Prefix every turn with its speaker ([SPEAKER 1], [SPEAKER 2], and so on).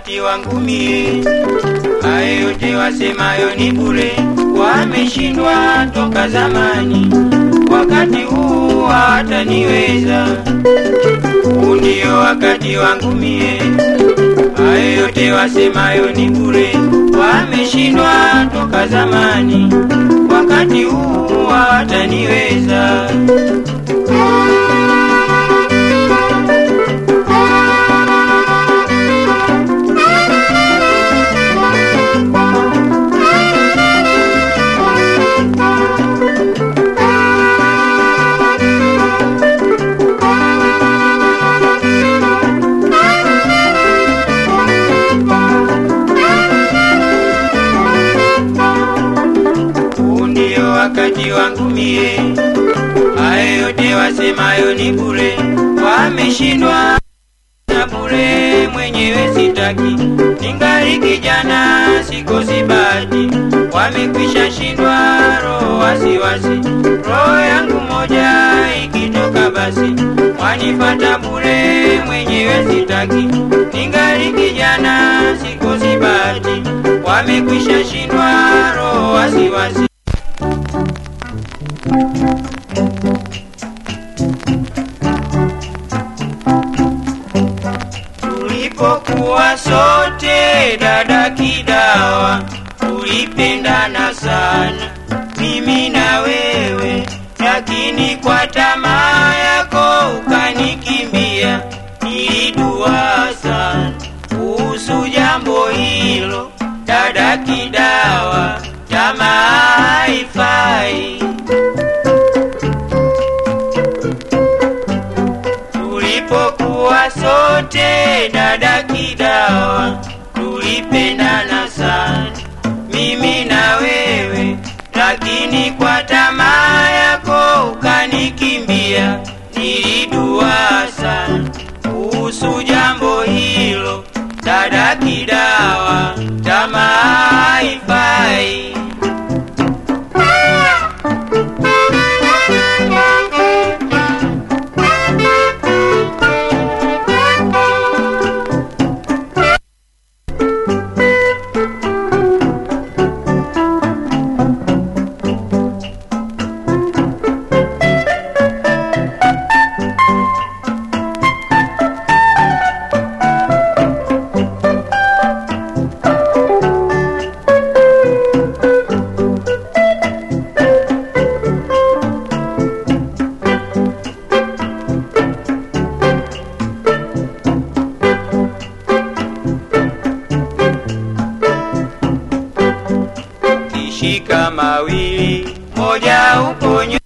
[SPEAKER 1] wakati wangu mie. Hayo yote wasemayo ni bure, wameshindwa toka zamani, wakati huu hawataniweza. Huu ndio wakati wangu mie. Hayo yote wasemayo ni bure, wameshindwa toka zamani, wakati huu hawataniweza. Huu ndio wakati wangu mie. Hayo yote wasemayo ni bure, wameshindwa na bure, mwenyewe sitaki. Ningali kijana sikosi bahati, wamekwisha shindwa roho wasiwasi. Roho yangu moja ikitoka basi, wanifata bure, mwenyewe sitaki. Ningali kijana sikosi bahati, wamekwisha shindwa roho wasiwasi. Tulipokuwa sote dada Kidawa, tulipendana sana mimi na wewe, lakini kwa tamaa yako ukanikimbia. Nilidua sana kuhusu jambo hilo, dada Kidawa, tamaa haifai. Tulipokuwa sote dada Kidawa, tulipendana sana mimi na wewe, lakini kwa tamaa yako ukanikimbia. Nilidua sana kuhusu jambo hilo, dada Kidawa, tamaa haifai. Kishika mawili, moja uponyo